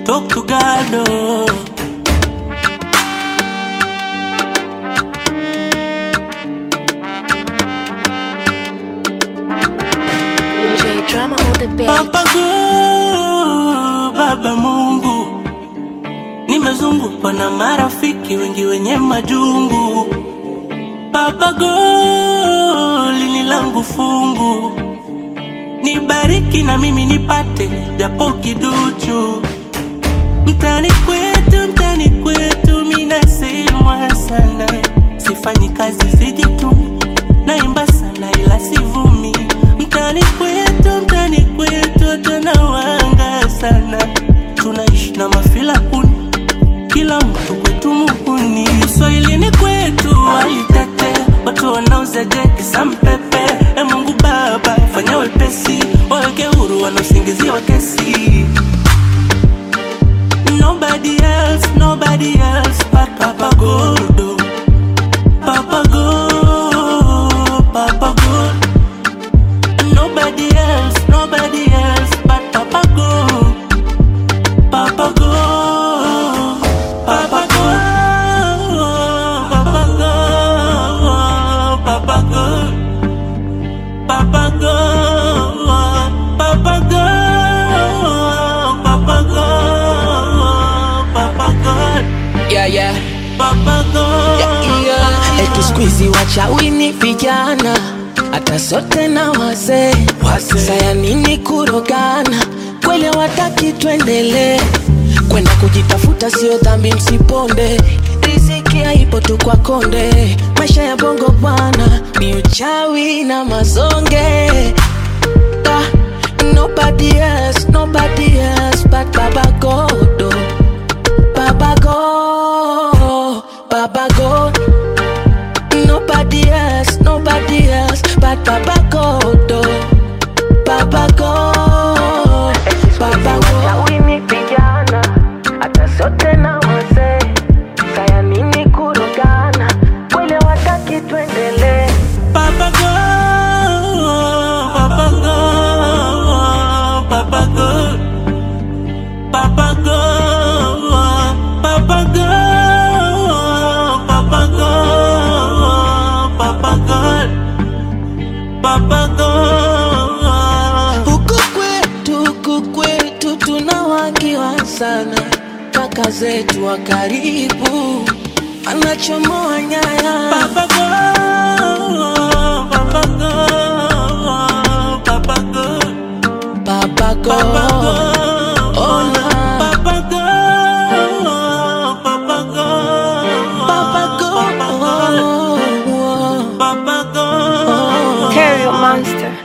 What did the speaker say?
talk to God. Oh. DJ drama on the beat. Baba God, Baba Mungu, nimezungukwa na marafiki wengi wenye majungu. Baba God, lini langu fungu, nibariki na mimi nipate japo kiduchu. Mtani kwetu, mtani kwetu, minasemwa sana, sifanyi kazi sijitumi, naimba sana ila sivumi. Mtani kwetu, mtani kwetu, tunawanga sana, tunaishi na mafila kuni, kila mtu kwetu muhuni. Uswahilini kwetu walitetea watu wanauza jeki za mpepe. E Mungu Baba, fanya wepesi, waweke huru wanaosingiziwa kesi. Nobody else, nobody else but Papa God. oh. Papa God, Papa God. Nobody else, nobody else but Papa God. Papa God, Papa God, Papa God, Papa God. Papa God, Papa God, Papa God, Papa God, yeah, yeah. Papa God. yeah. Eti siku hizi wachawi ni vijana, hata sote na wazee. Saya nini kurogana? Kweli wataki tuendelee kwenda kujitafuta, sio dhambi, msiponde. Riziki haipo tu kwa konde, maisha ya bongo bwana ni uchawi na mazonge. Ah, Nobody else, nobody else but Baba God. oh. Baba God, Baba God. Nobody else, nobody else but Baba God. oh. Baba God, Baba God. Wini vijana, hata sote na wazee. Saya nini kurogana? Kweli wataki tuendelee. Papa God, Papa God, Papa God, Papa God, Papa God, Papa God, Papa God, Papa God. Huku kwetu, huku kwetu tunawakiwa sana, kaka zetu wa karibu anachomoa nyaya. Papa God, Papa God, Papa God. Papa Papa God, God, oh na Papa God, Papa God, Papa God, Papa God, Papa God. Carry your monster.